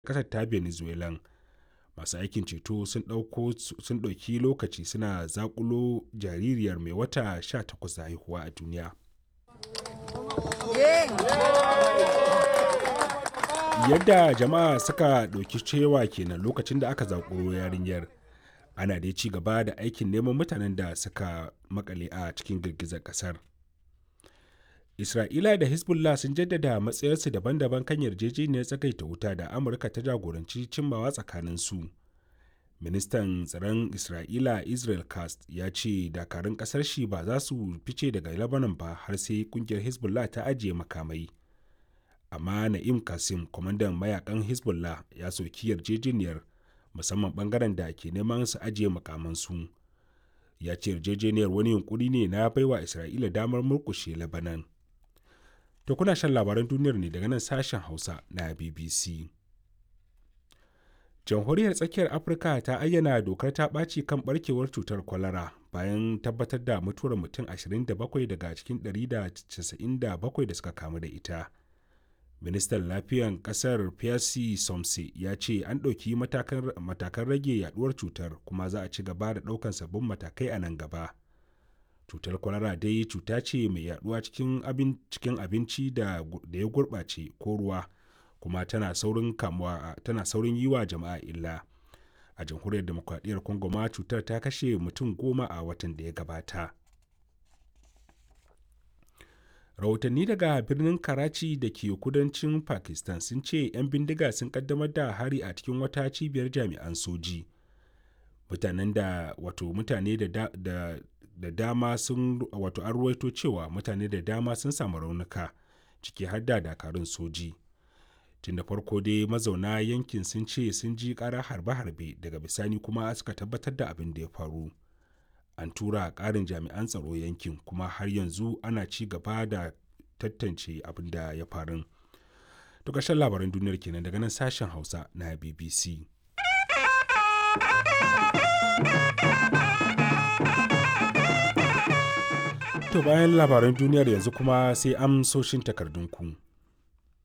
ƙasar ta venezuelan masu aikin ceto sun ɗauki lokaci suna zakulo jaririyar mai wata 18 da haihuwa a duniya yadda jama'a suka ɗauki cewa kenan lokacin da aka zakulo yarinyar ana dai ci gaba da aikin neman mutanen da suka makale a cikin girgizar kasar isra'ila da hezbollah sun jaddada matsayarsu daban-daban kan yarjejeniyar tsagaita wuta da amurka ta jagoranci cimmawa tsakanin su ministan tsaron isra'ila israel cast ya ce dakarun kasar shi ba za su fice daga lebanon ba har sai kungiyar hezbollah ta ajiye makamai amma na'im kasim kwamandan mayakan hezbollah ya soki yarjejeniyar musamman bangaren da ke neman su ajiye makamansu ya ce yarjejeniyar wani yunkuri ne na baiwa isra'ila damar murkushe labanan to kuna shan labaran duniyar ne daga nan sashen hausa na bbc jamhuriyar tsakiyar afirka ta ayyana dokar ta ɓaci kan barkewar cutar kwalara bayan tabbatar da mutuwar mutum 27 daga cikin 197 da suka kamu da ita ministan lafiyan kasar pierre somse ya ce an ɗauki matakan rage yaduwar cutar kuma za a ci gaba da ɗaukan sabbin matakai a nan gaba cutar kwalara dai cuta ce mai yaduwa cikin abinci da ya gurɓace ko ruwa kuma tana saurin kamuwa tana saurin yi wa jama'a illa a jamhuriyar demokradiyyar congo ma cutar ta kashe mutum goma a watan da ya gabata rahotanni daga birnin karachi da ke kudancin pakistan sun ce 'yan bindiga sun kaddamar da hari a cikin wata cibiyar jami'an soji mutanen da wato mutane da, da, da, da dama sun wato an ruwaito cewa mutane da dama sun samu raunuka ciki har da dakarun soji tun da farko dai mazauna yankin sun ce sun ji kara harbe-harbe daga bisani kuma suka tabbatar da abin da ya faru an tura ƙarin jami'an tsaro yankin kuma har yanzu ana ci gaba da tantance abin da ya faru. To ƙarshen labaran duniyar kenan daga nan sashen Hausa na BBC. To bayan labaran duniyar yanzu kuma sai amsoshin takardunku.